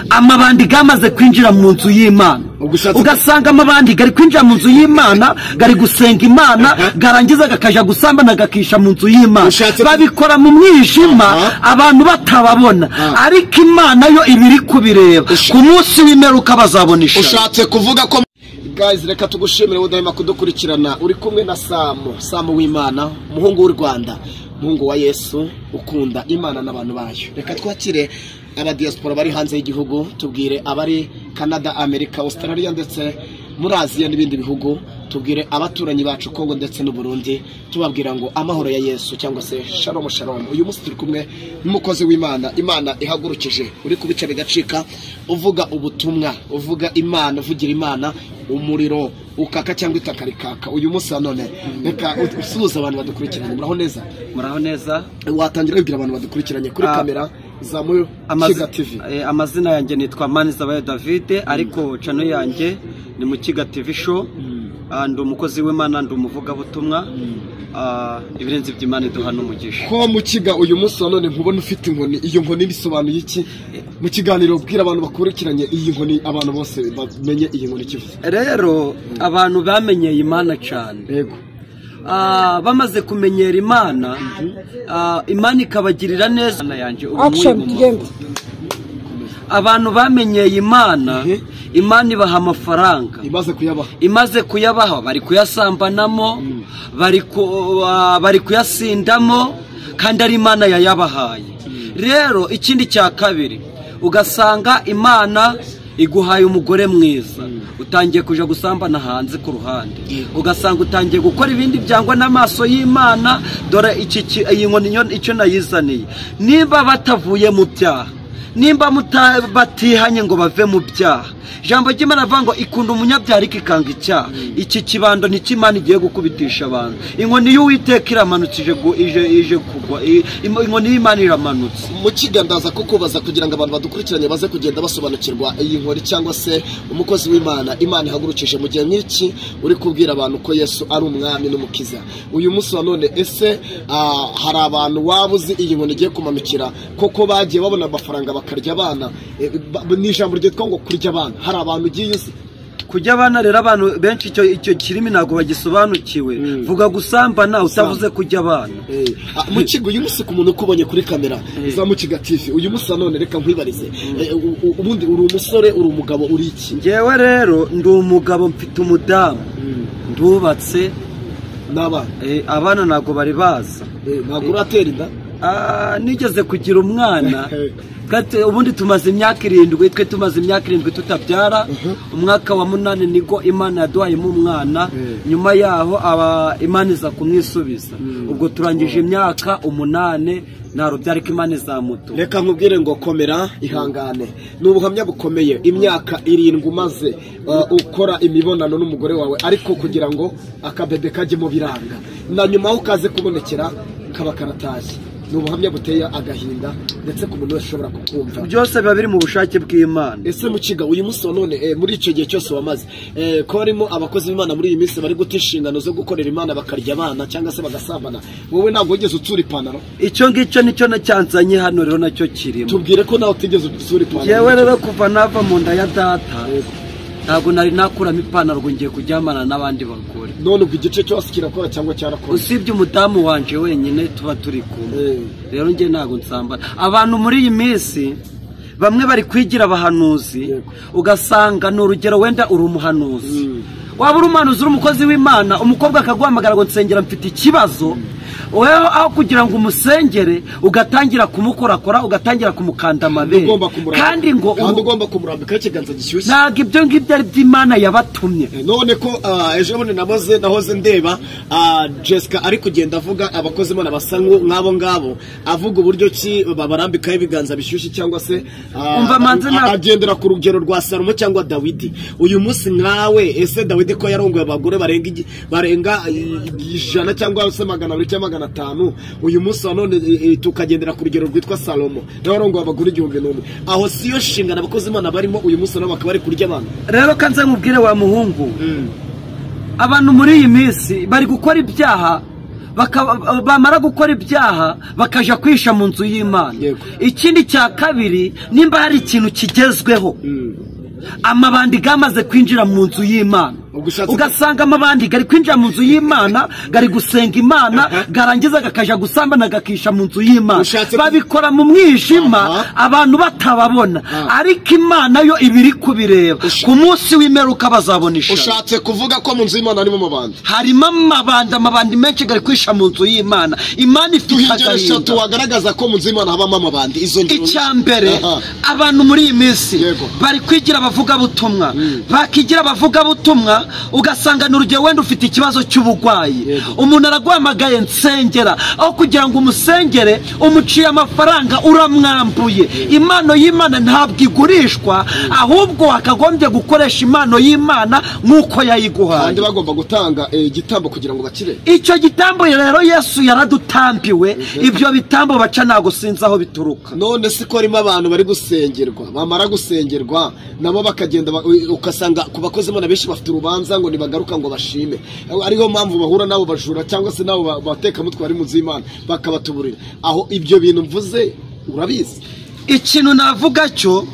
amabandi gamaze kwinjira mu nzu y'imana Ugashatse- ugasanga amabandi gari kwinjira mu nzu y'imana gari gusenga imana Aha. garangiza gakaja gusambana gakisha mu nzu y'imana Ushatse- babikora mu mwijima Aha. abantu batababona Aha. ariko imana yo iba iri kubireba Usha- ku munsi w'imperuka bazabona ishusho ushatse kuvuga ko guys reka tugushimire udahema kudukurikirana uri kumwe na samu samu w'imana umuhungu w'u rwanda umuhungu wa yesu ukunda imana n'abantu bayo reka twakire abadiyasipora bari hanze y'igihugu tubwire abari canada amerika australia ndetse muri aziya n'ibindi bihugu tubwire abaturanyi bacu kongo ndetse n'uburundi tubabwira ngo amahoro ya yesu cyangwa se sharomu sharomu uyu munsi turi kumwe n'umukozi w'imana imana ihagurukije uri kubica bigacika uvuga ubutumwa uvuga imana uvugira imana umuriro ukaka cyangwa itaka rikaka uyu munsi nanone reka ut- usuhuze abantu badukurikiranye muraho neza muraho neza watangira wibwira abantu badukurikiranye kuri Ah. kamera zamuye kiga tv eh, amazina yanjye nitwa manizabayo davide ariko cano yanjye ni mu kiga tv show Ah, ndi umukozi w'imana ndi umuvugabutumwa Ah, ibirenze iby'imana iduha n'umugisha ko mukiga uyu munsi nanone nkubona ufite inkoni iyo nkoni bisobanuye iki mu kiganiro bwira abantu bakurikiranye iyi nkoni abantu bose bamenye iyi nkoni kivuze rero abantu bamenyeye imana cyane yego Ah, bamaze kumenyera imana ah, imana ikabagirira neza Imana yanjye, ubu Action, nk'uyu mu tugende. mavuta. abantu bamenyeye imana Mhm. imana ibaha amafaranga imaze kuyabaha imaze kuyabaha bari kuyasambanamo bari ku- ah, bari kuyasindamo kandi ari imana yayabahaye rero ikindi cya kabiri ugasanga imana iguhaye umugore mwiza utangiye kuja gusambana hanze ku ruhande ugasanga utangiye gukora ibindi byangwa n'amaso y'imana dore iki ki- iyi nkoni nyo- icyo nayizaniye niba batavuye mu byaha nimba muta- batihanye ngo bave mu byaha ijambo ry'imana rivuga ngo ikunda umunyabyaha ariko ikanga icyaha iki kibando ni cyo imana igiye gukubitisha abantu inkoni y'uwiteka iramanutse ije gu- ije ije kugwa I- im- inkoni y'imana iramanutse mukiga ndaza kukubaza kugira ngo abantu badukurikiranye baze kugenda basobanukirwa iyi nkoni cyangwa se umukozi w'imana imana ihagurukije mu gihe nk'iki uri kubwira abantu ko yesu ari umwami n'umukiza uyu munsi wa none ese ah, hari abantu waba uzi iyi nkoni igiye kumanukira koko bagiye babona amafaranga bakarya abana Eh, ba- ni ijambo ryitwa ngo kurya abana hari abantu ugiye uzi kujya abana rero abantu benshi icyo icyo kirimi ntabwo bagisobanukiwe vuga gusambana utavuze kujya abana Eh, ah, mukiga uyu munsi ku muntu ukubonye kuri kamera za mukiga tv uyu munsi nanone reka nkwibarize Eh, u- u- ubundi uri umusore uri umugabo uri iki ngewe rero ndi umugabo mfite umudamu ndubatse n'abana eh, abana ntabwo bari baza Eh, ntabwo uratera inda Ah, nigeze kugira umwana Kati- ubundi tumaze imyaka irindwi twe tumaze imyaka irindwi tutabyara umwaka wa munani nibwo imana yaduhayemo umwana nyuma yaho aba imana iza kumwisubiza ubwo turangije imyaka umunani narubyara ko imana izamutu reka nkubwire ngo komera ihangane ni ubuhamya bukomeye imyaka irindwi umaze uh, ukora imibonano n'umugore wawe ariko kugira ngo akabebe kajyemo biranga na nyuma aho kaze kubonekera kaba karatashye ni ubuhamya buteye agahinda ndetse ku muntu wese ushobora kukumva byose biba biri mu bushake bw'imana ese mukiga uyu munsi wa none eh, muri icyo gihe cyose wamaze eh, ko harimo abakozi b'imana muri iyi minsi bari guta inshingano zo gukorera imana bakarya abana cyangwa se bagasambana wowe ntabwo wigeze utsura ipantaro icyo ngicyo nicyo cyanzanye hano rero nacyo kirimo tubwire ko nawe utigeze utsura ipantaro yewe rero kuva nava mu nda ya data ntabwo nari nakuramo ipantaro ngo ngiye kujyamana n'abandi bagore none ubwo igice cyose kirakora cyangwa cyarakora usibye umudamu wanje wenyine tuba turi kumwe Eh, rero njye ntabwo nsambana abantu muri iyi minsi bamwe bari kwigira abahanuzi Yego. ugasanga ni urugero wenda uri umuhanuzi Mm. waba uri umuhanuzi uri umukozi w'imana umukobwa akaguhamagara ngo nsengera mfite ikibazo wewe aho kugira ngo umusengere ugatangira kumukorakora ugatangira kumukanda amabere ugomba kumurambika kandi ngo kandi ubu- ugomba kumurambikaho ikiganza gishyushye ntabwo ibyo ngibyo ari by'imana yabatumye Eh, none ko ah, ejo bundi nahoze nahoze ndeba ah, Jessica ari kugenda avuga abakozi Imana basa nk'u- nk'abo ngabo avuga uburyo ki babarambikaho ibiganza bishyushye cyangwa se ah, Umva, manzi, a- ntabwo- agendera ku rugero rwa Salomo cyangwa Dawidi uyu munsi nkawe ese Dawidi ko yarongoye abagore barenga igi- barenga eh, ijana cyangwa se magana abiri cyangwa magana atanu uyu munsi wa none eh, eh, tukagendera ku rugero rwitwa Salomo nawe yarongoye abagore igihumbi n'umwe aho siyo nshingano abakozi Imana barimo uyu munsi nabo bakaba bari kurya abantu rero kanze mubwire wa muhungu abantu muri iyi minsi bari gukora ibyaha bakaba- bamara gukora ibyaha bakaja kwisha mu nzu y'imana Yego. ikindi cya kabiri nimba hari ikintu kigezweho amabandi gamaze kwinjira mu nzu y'imana Ugashatse- ugasanga amabandi gari kwinjira mu nzu y'imana gari gusenga imana garangiza gakaja gusambana gakisha mu nzu y'imana Ushatse- babikora mu mwijima Aha. abantu batababona Ah. ariko imana yo iba iri kubireba Usha- ku munsi w'imperuka bazabona ishusho ushatse kuvuga ko mu nzu y'imana harimo amabandi harimo amabandi amabandi menshi gari kwisha mu nzu y'imana imana ifite tuhingero eshatu agahinda wagaragaza ko mu nzu y'imana habamo amabandi izo ngero icya mbere Aha. abantu muri iyi minsi Yego. bari kwigira abavugabutumwa bakigira abavugabutumwa ugasanga ni urugero wenda ufite ikibazo cy'uburwayi Yego. umuntu araguhamagaye nsengera aho kugira ngo umusengere umuciye amafaranga uramwambuye impano y'imana ntabwo igurishwa ahubwo wakagombye gukoresha impano y'imana nk'uko yayiguhaye kandi bagomba gutanga eh, igitambo kugira ngo bakire icyo gitambo rero yesu yaradutambiwe ibyo bitambo baca ntago sinzi aho bituruka none si ko harimo abantu bari gusengerwa bamara gusengerwa nabo bakagenda ba- u- ugasanga ku bakozi imana benshi bafite urubanza ngo ntibagaruka ngo bashime ariyo mpamvu bahura n'abo bajura cyangwa se n'abo ba- batekamutwe bari mu nzu y'imana bakabatuburira aho ibyo bintu mvuze urabizi ikintu navuga cyo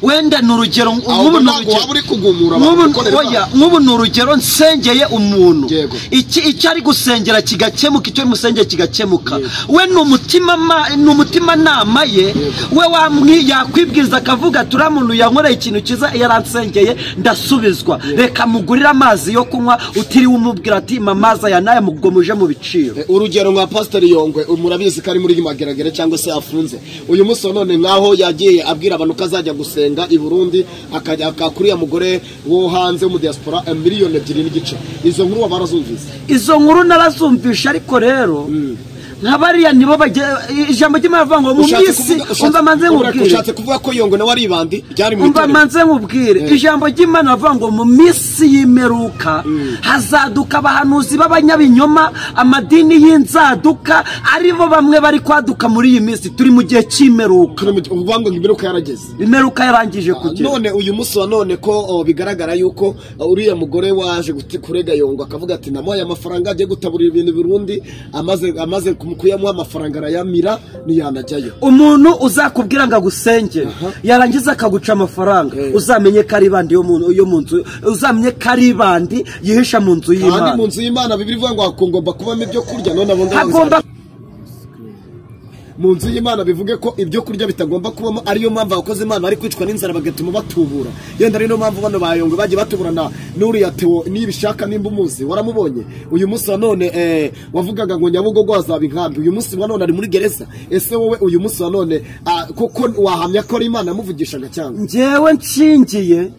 wenda ni urugero ahubwo nk'ubu ni ntabwo waba urugero- uri kugumura abantu nk'ubu gukorera oya, Imana. nk'ubu ni urugero nsengeye umuntu Yego. iki icyo ari gusengera kigakemuka icyo musengeye kigakemuka Yego. we ni umutima ma- ni umutimanama ye we wamwi- yakwibwiriza akavuga ati uriya muntu yankoreye ikintu cyiza yaransengeye ndasubizwa reka mugurire amazi yo kunywa utiriwe umubwira ati mamaza aya n'aya ubwo muje mu biciro Eh, urugero nka pasiteri yongwe uyu murabizi ko ari muri mageragere cyangwa se afunze uyu munsi wa none nk'aho yagiye abwira abantu ko azajya gusenga i burundi akajya aka- kuri ya mugore wo hanze wo mu diaspora eh, miliyoni ebyiri n'igice izo nkuru waba warazumvise izo nkuru narazumvisha ariko rero nka bariya nibo bagiye ijambo ry'imana rivuga ngo mu Ushatse minsi kuvuga- ushatse- umva manze ubura- nkubwire ushatse kuvuga ko yongwe nawe ari ibandi ryari mu umva itorero. manze nkubwire ijambo ry'imana rivuga ngo mu minsi y'imperuka hazaduka abahanuzi b'abanyabinyoma amadini y'inzaduka aribo bamwe bari kwaduka muri iyi minsi turi mu gihe cy'imperuka Turi mu- uvuga ngo imberuka yarageze imperuka yarangije kugera none uyu munsi wa none ko oh, bigaragara yuko oh, uriya mugore waje guti- kurega yongo akavuga ati namuhaye amafaranga agiye gutaburira ibintu i burundi amaze amaze kum- kuyamuha amafaranga arayamira ntiyanajyayo umuntu uzakubwira ngo agusengere yarangiza akaguca amafaranga Eh. uzamenye ko ari ibandi yo mu- yo mu nzu uzamenye ko ari ibandi yihisha mu nzu kandi y'imana mu nzu y'imana bibiri ivuga ngo hagomba kubamo ibyo kurya none abo ngabo hagomba mu nzu y'imana bivuge ko ibyo kurya bitagomba kubamo ariyo mpamvu abakozi imana bari kwicwa n'inzara bagatuma batubura yenda ari niyo mpamvu bano bayongwe bagiye batuburana n'uriya tewo nibishaka nimba umuzi waramubonye uyu munsi wa none eh, wavugaga ngo nyabugogo hazaba inkambi uyu munsi wa none ari muri gereza ese wowe uyu munsi wa none ah, koko wahamya ko ari imana yamuvugishaga cyangwa njyewe nshingiye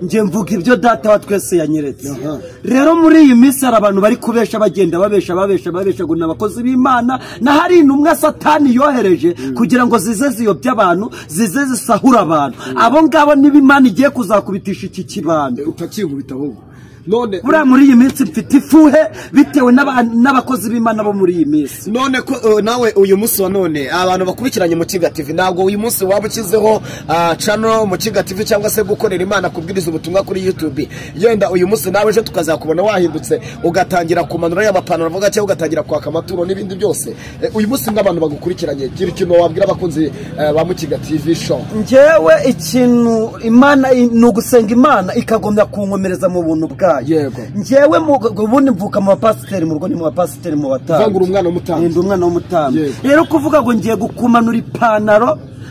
njye mvuga ibyo data wa twese yanyeretse Aha. rero muri iyi minsi hari abantu bari kubesha bagenda babesha babesha babesha ngo ni abakozi b'imana na hari intumwa satani yohereje kugira ngo zize ziyobye abantu zize zisahure abantu abo ngabo niba imana igiye kuzakubitisha iki kibando utakingubita ahubwo none buriya muri iyi minsi mfite ifuhe bitewe n'aba- n'abakozi b'imana bo muri iyi minsi none ko uh, nawe uyu munsi wa none abantu bakurikiranye mu kiga tv ntabwo uyu munsi waba ukizeho ah, channel mu kiga tv cyangwa se gukorera imana kubwiriza ubutumwa kuri youtube yenda uyu munsi nawe ejo tukazakubona wahindutse ugatangira kumanura ya mapantaro avuga cyangwa ugatangira kwaka amaturo n'ibindi byose Eh, uyu munsi nk'abantu bagukurikiranye gira ikintu wabwira abakunzi eh, ba mu kiga tv show njyewe ikintu imana ni ugusenga imana ikagomba kunkomereza mu buntu bwayo Yego. njyewe mu- ubundi mvuka mu bapasiteri mu rugo ni mu bapasiteri mu Uvuga ngo uri batambyi umwana w'umutambyi. Ndi umwana w'umutambyi Yego. rero kuvuga ngo ngiye gukumanura ipantaro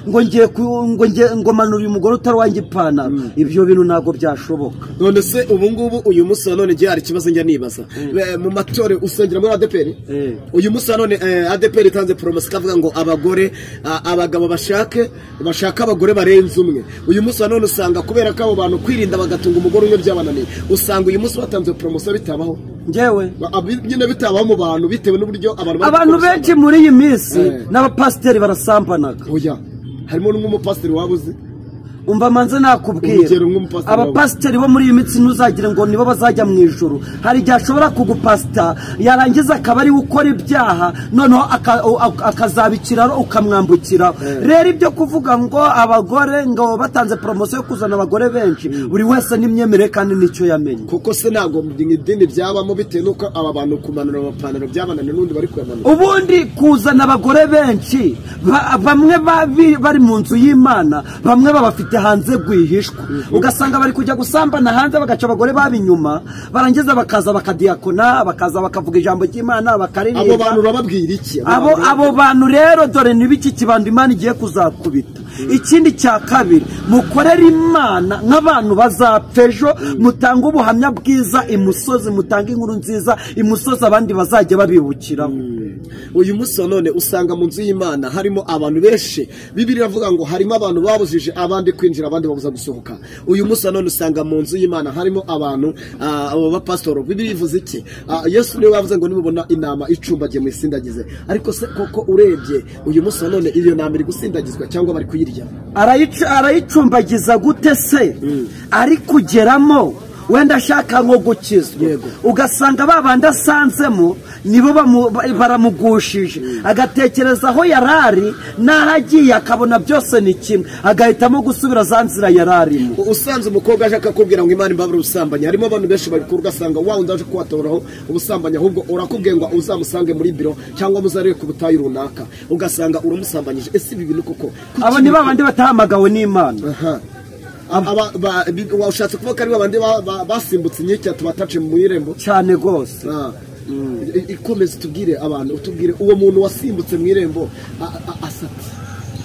ngo ngiye ku- ngo ngiye ngo manura uyu mugore utari wanjye ipantaro ibyo bintu ntabwo byashoboka none se ubu ngubu uyu munsi wa none ngiye hari ikibazo njya nibaza Eh, mu matore usengera muri adeperi Eh. uyu munsi wa none eh, adeperi itanze poromosiyo ikavuga ngo abagore ah, abagabo bashake bashaka abagore barenze umwe uyu munsi wa none usanga kubera ko abo bantu kwirinda bagatunga umugore umwe byabananiye usanga uyu munsi batanze poromosiyo bitabaho njyewe Ba- abi- nyine bitabaho mu bantu bitewe n'uburyo abantu bari abantu gukoresha benshi muri iyi minsi Eh. n'abapasiteri barasambanaga abantu. oya harimo n'umupasiteri waba uzi umva manze nakubwira Urugero nk'umupasiteri wawe. abapasiteri bo muri iyi minsi ntuzagire ngo nibo bazajya mu ijoro hari igihe ashobora kugupasita yarangiza akaba ari we ukora ibyaha noneho aka- u- ak- akazaba ikiraro ukamwambukira rero ibyo kuvuga ngo abagore ngo batanze poromosiyo yo kuzana abagore benshi buri wese n'imyemerere kandi n'icyo yamenye kuko se ntabwo mu idini byabamo bitewe n'uko aba bantu kumanura amapantaro byabananiye n'undi bari kuyamanura ubundi kuzana abagore benshi ba- bamwe ba- bi- bari mu nzu y'imana bamwe babafite hanze rwihishwa ugasanga bari kujya gusambana hanze bagaca abagore baba inyuma barangiza bakaza bakadiyakona bakaza bakavuga ijambo ry'imana abo bantu bakaririmba urababwira iki abo abo bantu rero dore ni biki kibando imana igiye kuzakubita ikindi cya kabiri mukorere imana nk'abantu bazapfa ejo mutange ubuhamya bwiza imusozi mutange inkuru nziza imusozi abandi bazajya babibukiraho uyu munsi wa none usanga mu nzu y'imana harimo abantu benshi bibiri iravuga ngo harimo abantu babujije abandi kwinjira abandi babuza gusohoka uyu munsi wa none usanga mu nzu y'imana harimo abantu ah, abo bapasitoro bibiri bivuze iki Ah, yesu niwe wavuze ngo nimubona inama icumbagiye muyisindagize ariko se koko urebye uyu munsi wa none iyo nama iri gusindagizwa cyangwa bari kuyirya Arayic- arayicumbagiza gute se ari kugeramo wenda ashaka nko gukizwa Yego. ugasanga ba bandi asanzemo nibo bamu- ba- baramugushije agatekereza aho yari ari n'aho agiye akabona byose ni kimwe agahitamo gusubira za nzira yari arimo usanze umukobwa aje akakubwira ngo imana imbabura ubusambanyi harimo abantu benshi babikora ugasanga wa undi aje kuwatoraho ubusambanyi ahubwo urakubwiye ngo uzamusange muri biro cyangwa muzarebe ku butayu runaka ugasanga uramusambanyije ese ibi bintu koko kuki abo ni ibi- ba bandi batahamagawe n'imana Aha. Aba- ba- bi- washatse kuvuga ko ari babandi ba- ba- basimbutse inkike tubatace mu irembo cyane rwose Ah. I- ikomeze tubwire abantu utubwire uwo muntu wasimbutse mu irembo a- a- asatse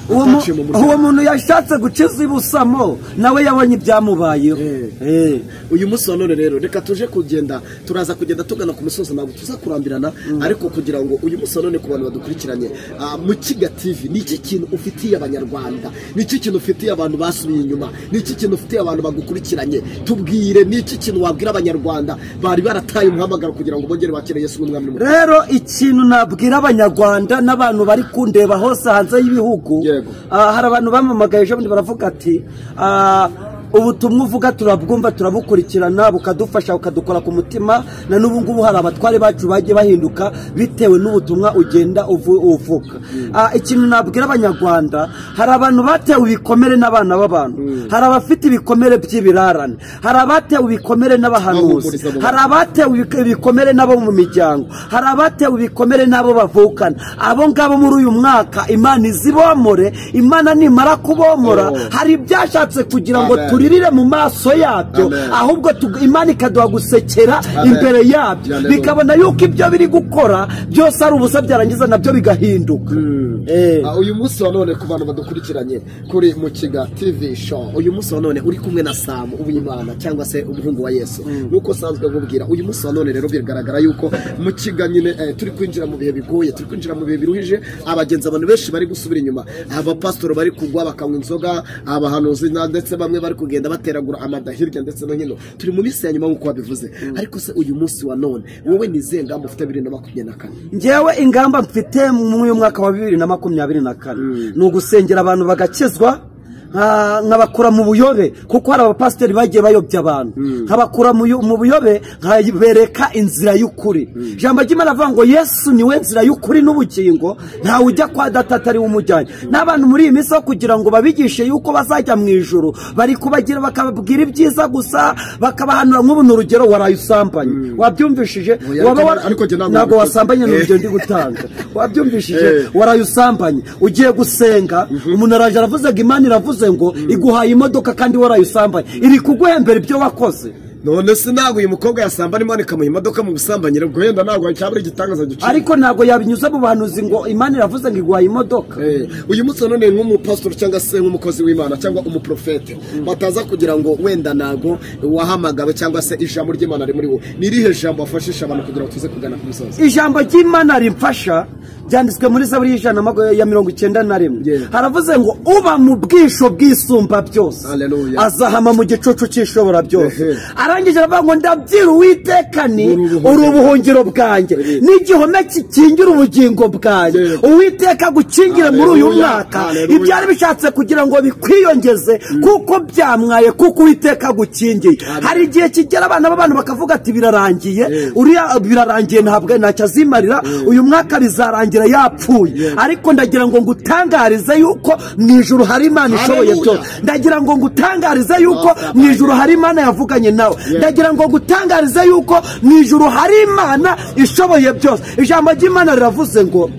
uwo mu- Ataciye mu muryango. uwo muntu yashatse gukiza ibusamo nawe yabonye ibyamubayeho Eh. Eh. uyu munsi wa none rero reka tuje kugenda turaza kugenda tugana ku musozi ntabwo tuzakurambirana ariko kugira ngo uyu munsi wa none ku bantu badukurikiranye ah, mukiga tv ni iki kintu ufitiye abanyarwanda ni iki kintu ufitiye abantu basubiye inyuma ni iki kintu ufitiye abantu bagukurikiranye tubwire ni iki kintu wabwira abanyarwanda bari barataye umuhamagaro kugira ngo bongere bakire yesu nk'umwami n'umukiza. rero ikintu nabwira abanyarwanda n'abantu bari kundeba hose hanze y'ibihugu Yego. ah, hari abantu bamamagaye ejo bundi baravuga ati ah, ubutumwa uvuga turabwumva turabukurikirana bukadufasha bukadukora ku mutima na n'ubu ngubu hari abatware bacu bagiye bahinduka bitewe n'ubutumwa ugenda uvu- uvuga Ah, ikintu nabwira abanyarwanda hari abantu batewe ibikomere n'abana b'abantu hari abafite ibikomere by'ibirarane hari abatewe ibikomere n'abahanuzi Bahumuriza abo hari abatewe ibik- ibikomere n'abo mu miryango hari abatewe ibikomere n'abo bavukana abo ngabo muri uyu mwaka imana izibomore imana nimara kubomora Oh. hari ibyashatse kugira ngo Amen. turirire mu maso yabyo Amen. ahubwo tug- imana ikaduha gusekera Amen. imbere yabyo Hallelujah. bikabona yuko ibyo biri gukora byose ari ubusa byarangiza nabyo bigahinduka Eh. Ah, uyu munsi wa none ku bantu badukurikiranye kuri mukiga tv show uyu munsi wa none uri kumwe na samu uwimana cyangwa se umuhungu wa yesu nk'uko usanzwe nkubwira uyu munsi wa none rero biragaragara yuko mukiga nyine eh, turi kwinjira mu bihe bigoye turi kwinjira mu bihe biruhije abagenzi abantu benshi bari gusubira inyuma abapasitori bari kugwa bakanywa inzoga abahanuzi na- ndetse bamwe bari kugenda bateragura amada hirya ndetse no hino turi mu minsi ya nyuma nk'uko wabivuze ariko se uyu munsi wa none wowe ni izihe ngamba ufite bibiri na makumyabiri na kane ngewe ingamba mfite muri uyu mwaka wa bibiri na makumyabiri na kane ni ugusengera abantu bagakizwa nka- nkabakura mu buyobe kuko hari abapasiteri bagiye bayobya abantu nkabakura mu yo- mu buyobe nkabereka inzira y'ukuri ijambo ry'imana avuga ngo yesu niwe nzira y'ukuri n'ubugingo ntawe ujya kwa data atari we umujyanye n'abantu muri iyi minsi ho kugira ngo babigishe yuko bazajya mu ijoro bari kubagira bakababwira ibyiza gusa bakabahanura nk'ubu ni urugero waraye usambanye wabyumvishije Oya, waba ariko- wara- ariko njye ntabwo ntabwo nabikoze. wasambanye ni Eh. urugero ndi gutanga wabyumvishije Eh. waraye usambanye ugiye gusenga umuntu araje aravuze ngo imana iravuze ngo iguhaye imodoka kandi waraye usambanye iri kuguhembera ibyo wakoze none se ntabwo uyu mukobwa yasamba arimo anikamuha imodoka mu busambanyi ubwo wenda ntabwo cyaba ari igitangaza gicika ariko ntabwo yabinyuza mu bahanuzi ngo imana iravuze ngo iguhaye imodoka Eh, uyu munsi wa none nk'umupasitori cyangwa se nk'umukozi w'imana cyangwa umuprofete bataza kugira ngo wenda ntabwo wahamagawe cyangwa se ijambo ry'imana rimuri wo ni irihe jambo wafashisha abantu kugira ngo tuze kugana ku musozi ijambo ry'imana rimfasha byanditswe muri zaburi y'ijana na mago- ya mirongo icyenda na rimwe Yeah. haravuze ngo uba mu bwisho bwisumba byose Hallelujah. azahama mu gicucu cy'ishobora byose Ehe. aravuga arangije aravuga ngo ndabyira uwiteka ni uri ubuhungiro bwanjye ni igihome kikingira ubugingo bwanjye uwiteka gukingire muri uyu Haleluya, mwaka haleluya. ibyari bishatse kugira ngo bikwiyongeze kuko byamwaye kuko uwiteka agukingiye hari igihe kigera abana b'abantu bakavuga ati birarangiye uriya birarangiye ntabwo ntacyo azimarira uyu mwaka bizarangira yapfuye ariko ndagira ngo ngutangarize yuko mu ijuru hari imana ishoboye Haleluya. byose ndagira ngo ngutangarize yuko mu ijuru hari imana yavuganye nawe ndagira ngo ngutangarize yuko mu ijuru hari imana ishoboye byose ijambo ry'imana riravuze ngo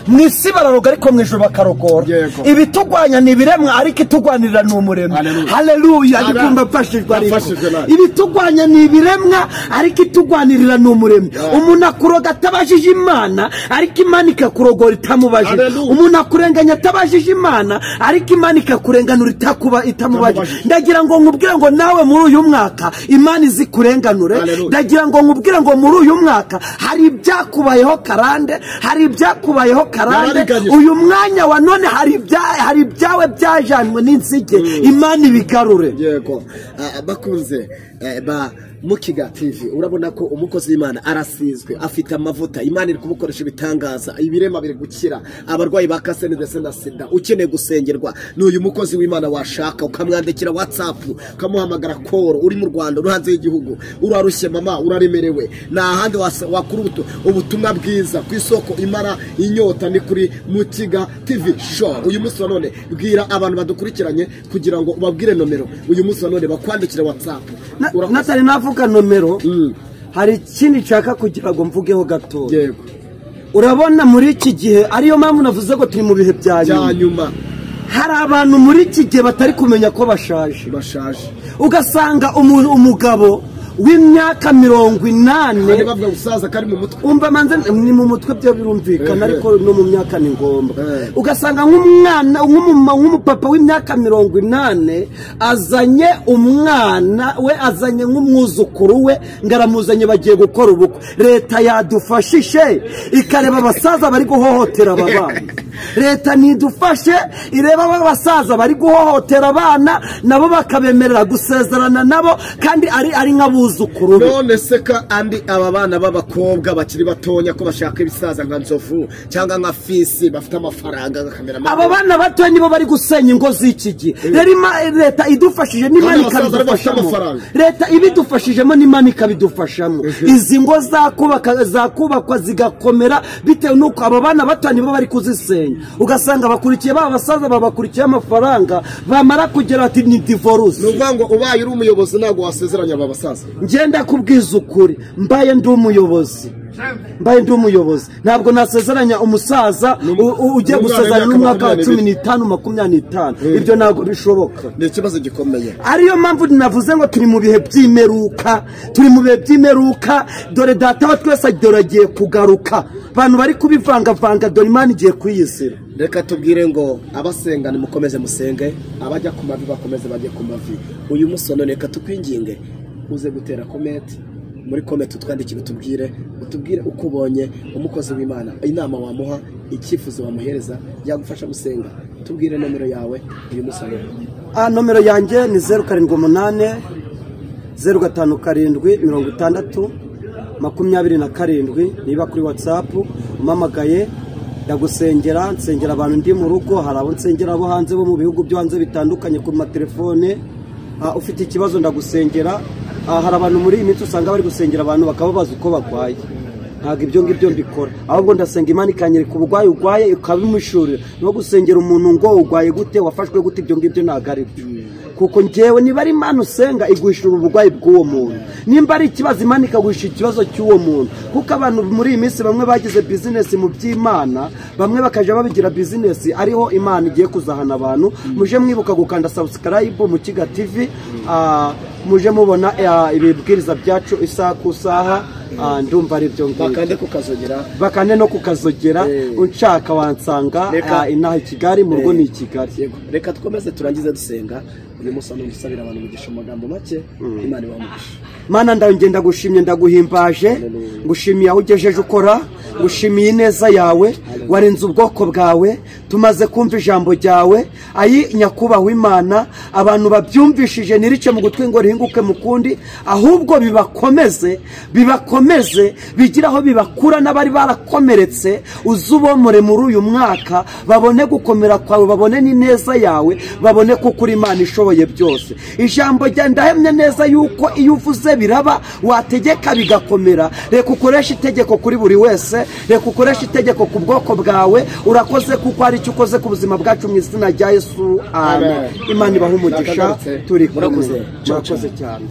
mu isi bararoga ariko mu ijuru bakarogora Yego. ibiturwanya ni ibiremwa ariko itugwanirira ni umuremyi Haleluya. haleluya Haleluya. ndikumva mfashijwe ariko Nafashijwe nawe. ibiturwanya ni ibiremwa ariko itugwanirira ni umuremyi Yeah. umuntu akuroga atabajije imana ariko imana ikakurogora itamubajije Haleluya. umuntu akurenganya atabajije imana ariko imana ikakurenganura itakuba itamubajije Itamubajije. ndagira ngo nkubwire ngo nawe muri uyu mwaka imana izikurenganure Haleluya. ndagira ngo nkubwire ngo muri uyu mwaka hari ibyakubayeho karande hari ibyakubayeho karande Yarabiganyije. uyu mwanya wa none hari ibya- hari ibyawe byajanwe n'inzige imana ibigarure yego Ah, bakunze eh, ba mukiga tv urabona ko umukozi w'imana arasizwe afite amavuta imana iri kumukoresha ibitangaza ibirema biri gukira abarwayi ba kasene ndetse na sida ukeneye gusengerwa ni uyu mukozi w'imana washaka ukamwandikira watsapu ukamuhamagara koro uri mu rwanda uri hanze y'igihugu urarushye mama uraremerewe nta handi wasa- wakura ubutu- ubutumwa bwiza ku isoko imara inyota ni kuri mukiga tv show uyu munsi wa none bwira abantu badukurikiranye kugira ngo ubabwire nomero uyu munsi wa none bakwandikire watsapu Na- natali navuga nomero hari ikindi nshaka kugira ngo mvugeho gatoya yego urabona muri iki gihe ariyo mpamvu navuze ko turi mu bihe bya bya nyuma nyuma hari abantu muri iki gihe batari kumenya ko bashaje bashaje ugasanga umu- umugabo w'imyaka mirongo inani kandi bavuga gusaza kari mu mutwe umva manze ni mu mutwe byo birumvikana Eh, eh. ariko no mu myaka ni ngombwa Eh. ugasanga nk'umwana nk'umuma nk'umupapa w'imyaka mirongo inani azanye umwana we azanye nk'umwuzukuru we ngo aramuzanye bagiye gukora ubukwe leta yadufashije ikareba abasaza bari guhohotera aba bana leta nidufashe ireba aba basaza bari guhohotera abana nabo bakabemerera gusezerana nabo kandi ari ari nk'abuzukuru be none se ko andi aba bana b'abakobwa bakiri batonya ko bashaka ibisaza nka nzovu cyangwa nka fisi bafite amafaranga nka aba bana bato nibo bari gusenya ingo z'iki gihe rero ima- leta idufashije n'imana Kandi abasaza bari bafite ikabidufashamo amafaranga. leta ibidufashijemo n'imana ikabidufashamo izi ngo zakubaka zakubakwa zigakomera bitewe n'uko aba bana bato nibo bari kuzisenya ugasanga bakurikiye ba basaza babakurikiye amafaranga bamara kugera ati ni ni divorce ukuvuga ngo ubaye uri umuyobozi ntabwo wasezeranya aba basaza ngenda kubwiza ukuri mbaye ndi umuyobozi mbaye ndi umuyobozi ntabwo nasezeranya umusaza u- u- ugiye n'umwana gusezerana w'imyaka n'umwaka wa makumyabiri. cumi n'itanu makumyabiri n'itanu ibyo ntabwo bishoboka ni ikibazo gikomeye ariyo mpamvu navuze ngo turi mu bihe by'imeruka turi mu bihe by'imeruka dore data wa twese dore agiye kugaruka abantu bari kubivangavanga dore imana igiye kuyizira reka tubwire ngo abasenga nimukomeze musenge abajya ku mavi bakomeze bajye ku mavi uyu munsi wa none reka tukwinginge uze gutera kometi muri kometi utwandikire utubwire utubwire uko ubonye umukozi w'imana inama wamuha icyifuzo wamuhereza yagufasha gusenga tubwire nomero yawe uyu munsi wa none Ah, nomero yanjye ni zeru karindwi umunani zeru gatanu karindwi mirongo itandatu makumyabiri na karindwi niba kuri watsapu umpamagaye ndagusengera nsengera abantu ndi mu rugo hari abo nsengera bo hanze bo mu bihugu byo hanze bitandukanye ku matelefone Ah, ufite ikibazo ndagusengera Ah, hari abantu muri iyi minsi usanga bari gusengera abantu bakababaza uko barwaye ntabwo ibyo ngibyo mbikora ahubwo ndasenga imana ikanyereka uburwayi urwaye ukabimushurira no gusengera umuntu ngo urwaye gute wafashwe gute ibyo ngibyo ntabwo ari byo kuko ngewe niba ari imana usenga iguhishura uburwayi bw'uwo muntu nimba ari ikibazo imana ikaguhisha ikibazo cy'uwo muntu kuko abantu muri iyi minsi bamwe bagize bizinesi mu by'imana bamwe bakajya babigira bizinesi ariho imana igiye kuzahana abantu muje mwibuka gukanda sabusikarayibu mu kiga tivi ah, muje mubona ah, ibibwiriza byacu isaha ku isaha ah, ndumva ari byo ngibyo bakande kukazogera bakane no kukazogera Eh. unshaka wansanga Reka- ah, inaha i kigali mu rugo Eh. ni i kigali Yego, reka twomeze turangize dusenga uyu munsi hano ndusabira abantu umugisha mu magambo make imana ibaha umugisha mana ndawe ngenda gushimye ndaguhimbaje ngushimiye aho ugejeje ukora ngushimiye ineza yawe warinze ubwoko bwawe tumaze kumva ijambo ryawe ayi nyakubahwa imana abantu babyumvishije ntirice mu gutwi ngo rihinguke mu kundi ahubwo bibakomeze bibakomeze bigire aho bibakura n'abari barakomeretse uzubomore muri uyu mwaka babone gukomera kwawe babone n'ineza yawe babone kuko uri imana ishoboye byose ijambo ryawe ndahemye neza yuko iyo uvuze biraba wategeka bigakomera reka ukoreshe itegeko kuri buri wese reka ukoreshe itegeko ku bwoko bwawe urakoze kuko hari icyo ukoze ku buzima bwacu mu izina rya yesu amen Amen. imana ibaha umugisha Murakoze. turi kumwe Murakoze. murakoze cyane